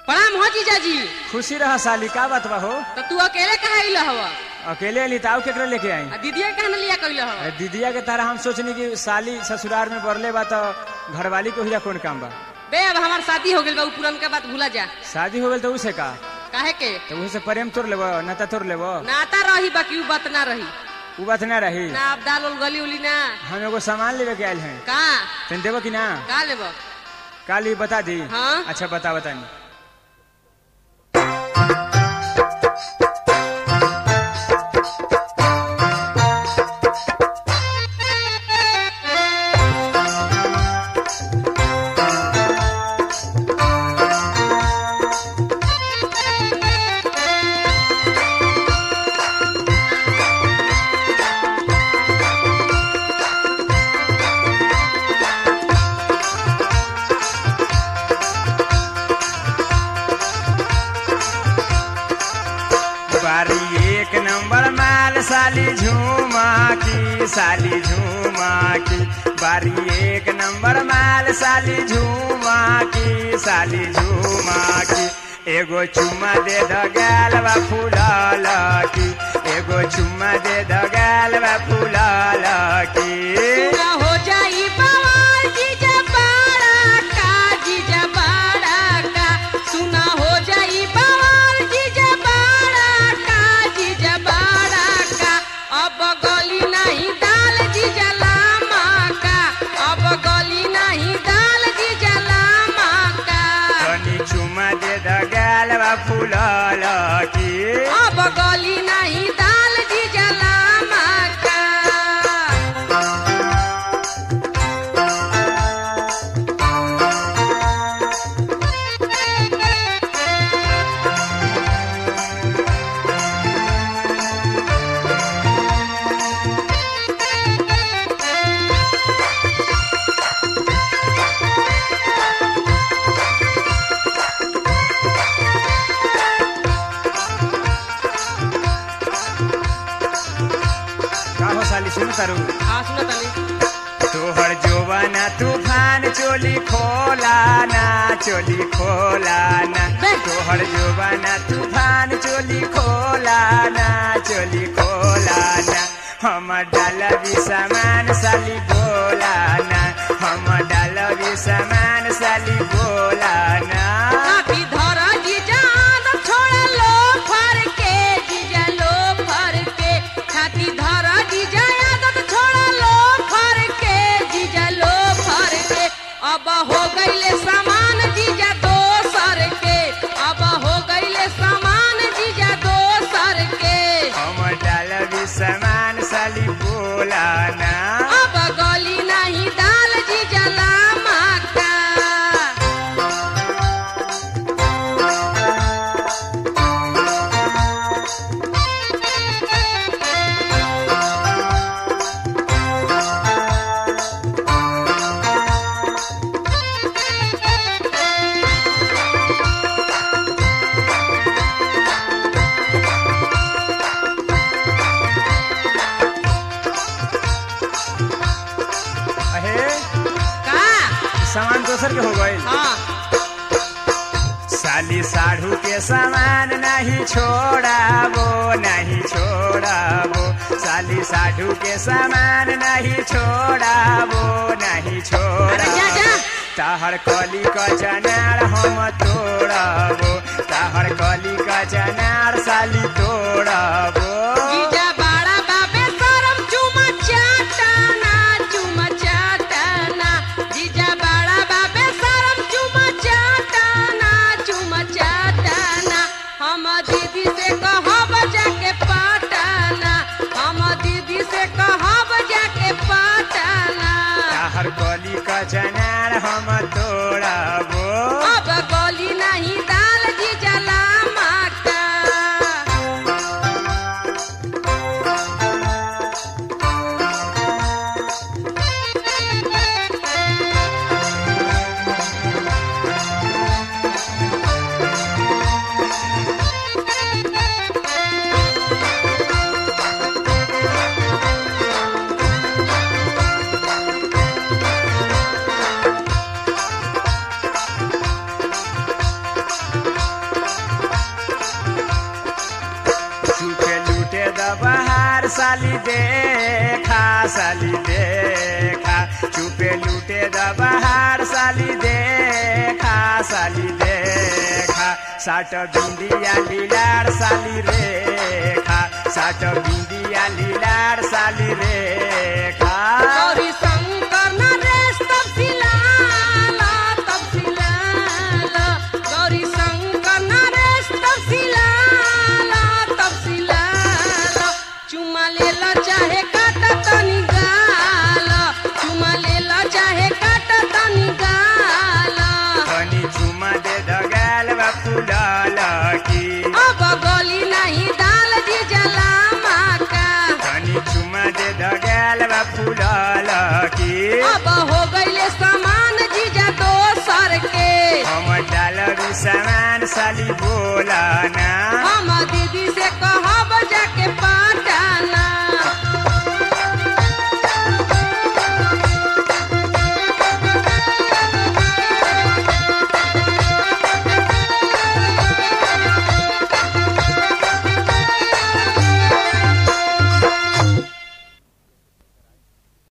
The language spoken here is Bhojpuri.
प्रणाम हो जीजाजी खुशी रह साली का बात बा हो तो तू अकेले कहा अइल हव अकेले अली ताऊ केकरा लेके आई आ दीदिया कहा न लिया कइल हव अरे दीदिया के तरह हम सोचनी कि साली ससुराल में बरले बा तो घरवाली को हिया कौन काम बा बे अब हमार शादी हो गेल बा उ पुरनका बात भूला जा शादी हो गई तो उसे का काहे के तो उसे प्रेम तोड़ लेबो नाता तोड़ लेबो नाता रही बाकी उ बात ना रही उ बात ना रही ना अब दाल उल गली उली ना हम एगो सामान लेवे के आयल हैं का तन देबो कि ना का लेब काली बता दी हाँ। अच्छा बता बता बारी एक नंबर माल साली झूमा की साली झूमा की बारी एक नंबर माल साली झूमा की साली झूमा की एगो चुम्मा दे द गाल बा फूलल की एगो चुम्मा दे द गाल बा फूलल की ना हो जाई बवाल जीजा बाड़ा का जीजा बाड़ा का सुना हो जाई बवाल जीजा बाड़ा का जीजा बाड़ा का अब गली नहीं दाल जीजा लामा का अब गली नहीं दाल जीजा लामा का तनी चुम्मा दे द गाल बा फूलल की अब गली नहीं दाल जीजा लामा का का हो साली सुन तारू हाँ सुनो तनी तोहर जोवाना तूफान चोली खोला ना चोली खोला ना तोहर जोवाना तूफान चोली खोला ना चोली खोला ना हम डालबी सामान साली बोला ना हम डालबी सामान साली बोला ना काफी धरा जीजा आदत छोड़ा लो फर के जीजा लो फर के छाती धरा जीजा आदत छोड़ा लो फर के जीजा लो फर के अब हो गईले सामान जीजा दो सर के अब हो गईले सामान जीजा दो सर के हम डालबी सामान साली बोला ना अब गली नहीं दाल जीजा लामा का अहे का सामान दोसर के हो गए हाँ साली साढ़ू के सामान नहीं छोड़ाबो नहीं छोड़ाबो साली साढ़ू के सामान नहीं छोड़ाबो नहीं अरे जा छोड़ाबो जा ताहर कली का जनार हम तोड़ाबो ताहर कली का जनार साली तोड़ाबो जीजा बाड़ा बाबे सरम चुमा चाटाना चुमा चाटाना जीजा बाड़ा बाबे सरम चुमा चाटाना चुमा चाटाना हम दीदी से कहब जाके पाटाना हम दीदी से कहब जाके पाटाना ताहर कली का जनार हम तोड़ाबो अब गली नहीं दाल जीजा लामा का साली देखा साली देखा चुपे लूटे द बहार साली देखा साली देखा साट बिंदिया लीलार साली रेखा साट बिंदिया लीलार साली रेखा गौरी शंकर नरेश तपसिलाला तपसिलाला गौरी शंकर नरेश तपसिलाला तपसिलाला चुमा लेला चाहे काटा तनी गाला चुमा लेला चाहे काटा तनी गाला तनी चुमा दे दगाल बा फुलल की अब गली नहीं दाल जी जला माका तनी चुमा दे दगाल बा फुलल की अब हो गईले सामान जीजा दोसर के हम डालरू सामान साली बोला